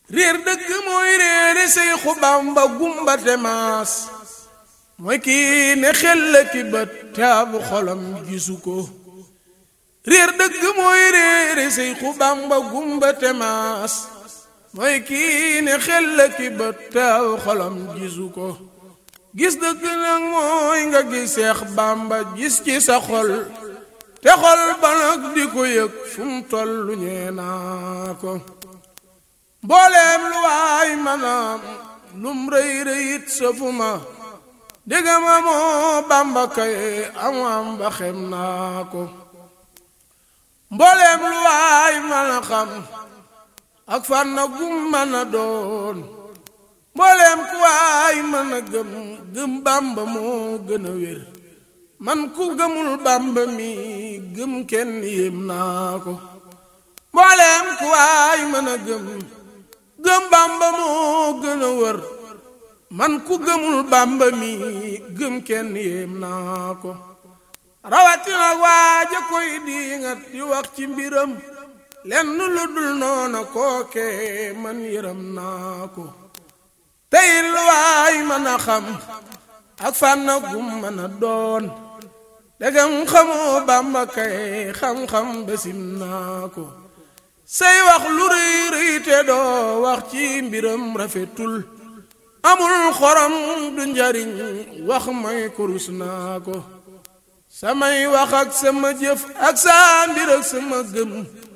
réer dëgg mooy réere Seexu Bamba gumba te maas mooy kii ne xel la ki bët te ab xolam gisu ko réer dëgg mooy réere Seexu Bamba gumba te maas mooy kii ne xel la ki bët te ab xolam gisu ko gis dëgg nag mooy nga gis Seex Bamba gis ci sa xol te xol ba nag di ko yëg fu mu tollu ñee naa ko mbooleem lu waay manaam lum rëy rëyit sëfu ma dégg ma moo Bàmba kay am am ba xem naa ko mbooleem lu waay mën a xam ak fan na gum mën a doon mbooleem ku waay mën a gëm gëm Bàmba moo gën a wér man ku gëmul Bàmba mi gëm kenn yéem naa ko mbooleem ku waay mën a gëm gëm Bàmba moo gën a wër man ku gëmul Bàmba mi gëm kenn yéem naa ko rawatina waaja koy diingat di wax ci mbiram lenn lu dul noona kooke man yëram naa ko tey lu waay mën a xam ak fànna gum mën a doon degam xamoo Bàmba kay xam-xam besim naa ko say wax lu rëy rëy te doo wax ci mbiram rafetul amul xorom du njariñ wax may kurus naa ko samay wax ak sama jëf ak saa mbir ak sama gëm